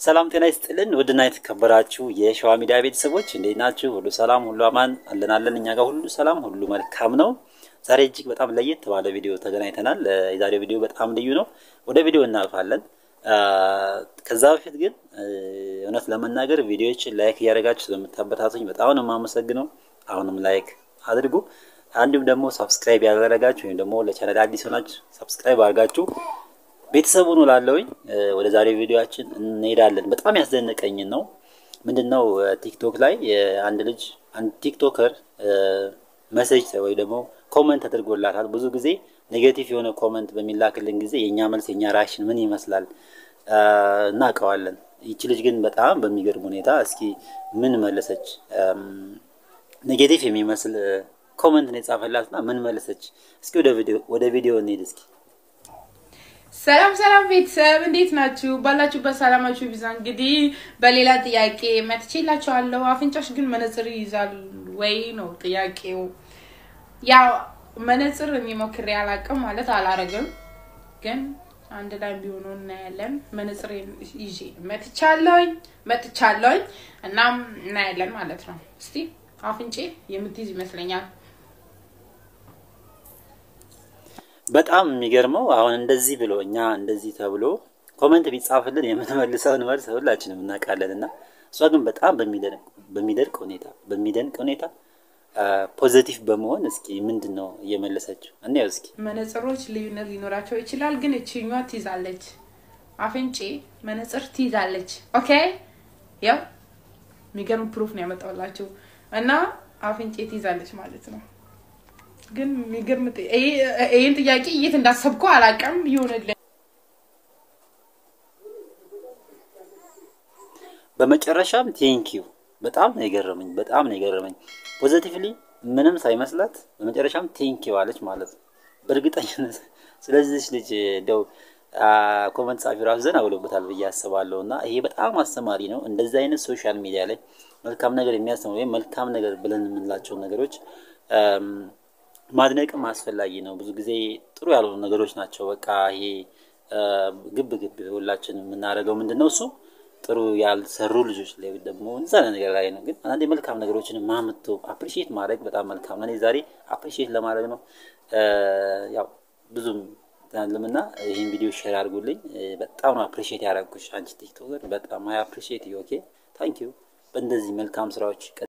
ሰላም ጤና ይስጥልን። ውድና የተከበራችሁ የሸዋ ሚዲያ ቤተሰቦች እንዴት ናችሁ? ሁሉ ሰላም፣ ሁሉ አማን አለን አለን። እኛ ጋር ሁሉ ሰላም፣ ሁሉ መልካም ነው። ዛሬ እጅግ በጣም ለየት ባለ ቪዲዮ ተገናኝተናል። የዛሬው ቪዲዮ በጣም ልዩ ነው። ወደ ቪዲዮ እናልፋለን። ከዛ በፊት ግን እውነት ለመናገር ቪዲዮዎችን ላይክ እያደረጋችሁ ስለምታበታቱኝ በጣም ነው የማመሰግነው። አሁንም ላይክ አድርጉ። እንዲሁም ደግሞ ሰብስክራይብ ያደረጋችሁ ወይም ደግሞ ለቻናል አዲስ ሆናችሁ ሰብስክራይብ አድርጋችሁ ቤተሰቡ ነው ላለውኝ ወደ ዛሬው ቪዲዮአችን እንሄዳለን። በጣም ያስደነቀኝን ነው ምንድን ነው ቲክቶክ ላይ አንድ ልጅ አንድ ቲክቶከር መሴጅ ወይ ደግሞ ኮመንት ተደርጎላታል። ብዙ ጊዜ ኔጌቲቭ የሆነ ኮመንት በሚላክልን ጊዜ የእኛ መልስ የእኛ ራሽን ምን ይመስላል እናውቀዋለን። ይቺ ልጅ ግን በጣም በሚገርም ሁኔታ እስኪ ምን መለሰች? ኔጌቲቭ የሚመስል ኮመንት ነው የጻፈላትና ምን መለሰች? እስኪ ወደ ቪዲዮ እንሄድ እስኪ ሰላም ሰላም ቤተሰብ እንዴት ናችሁ? ባላችሁበት ሰላማችሁ ይብዛ። እንግዲህ በሌላ ጥያቄ መጥቼላችኋለሁ። አፍንጫሽ ግን መነጽር ይይዛል ወይ ነው ጥያቄው። ያው መነጽር የሚሞክሬ አላቅም ማለት አላረግም፣ ግን አንድ ላይ ቢሆኑ እናያለን። መነጽር ይዤ መጥቻለሁኝ መጥቻለሁኝ፣ እናም እናያለን ማለት ነው። እስቲ አፍንጬ የምትይዝ ይመስለኛል። በጣም የሚገርመው አሁን እንደዚህ ብሎ እኛ እንደዚህ ተብሎ ኮመንት ቢጻፍልን የምንመልሰውን መልስ ሁላችንም እናውቃለን። እና እሷ ግን በጣም በሚደንቅ ሁኔታ በሚደንቅ ሁኔታ ፖዘቲቭ በመሆን እስኪ ምንድን ነው እየመለሰችው እንየው እስኪ። መነጽሮች ልዩነት ሊኖራቸው ይችላል፣ ግን እችኛዋ ትይዛለች። አፍንጬ መነጽር ትይዛለች። ኦኬ ያው የሚገርም ፕሩፍ ነው ያመጣውላችሁ እና አፍንጬ ትይዛለች ማለት ነው። ግን የሚገርም ይህን ጥያቄ የት እንዳሰብኩ አላውቅም። ይሆንልን በመጨረሻም ቴንኪዩ በጣም ነው የገረመኝ፣ በጣም ነው የገረመኝ። ፖዘቲቭሊ ምንም ሳይመስላት በመጨረሻም ቴንኪዩ አለች ማለት ነው። በእርግጠኝነት ስለዚህ ልጅ እንደው ኮመንት ጻፊ ራሱ ዘና ብሎበታል ብዬ አስባለሁ። እና ይሄ በጣም አስተማሪ ነው። እንደዚህ አይነት ሶሻል ሚዲያ ላይ መልካም ነገር የሚያስተምሩ ወይም መልካም ነገር ብለን የምንላቸው ነገሮች ማድነቅም አስፈላጊ ነው። ብዙ ጊዜ ጥሩ ያልሆኑ ነገሮች ናቸው። በቃ ይሄ ግብ ግብ ሁላችን የምናደርገው ምንድን ነው እሱ ጥሩ ያልሰሩ ልጆች ላይ ደግሞ እዛ ነገር ላይ ነው። ግን አንዳንድ የመልካም ነገሮችን ማምቶ አፕሪሺየት ማድረግ በጣም መልካም ነው። እኔ ዛሬ አፕሪሺየት ለማድረግ ነው ያው ብዙም ትናንትምና ይህን ቪዲዮ ሼር አድርጉልኝ። በጣም ነው አፕሪሺየት ያደረግኩሽ አንቺ ቲክቶከር፣ በጣም አይ አፕሪሺየት ዩ። ኦኬ ታንክ ዩ። በእንደዚህ መልካም ስራዎች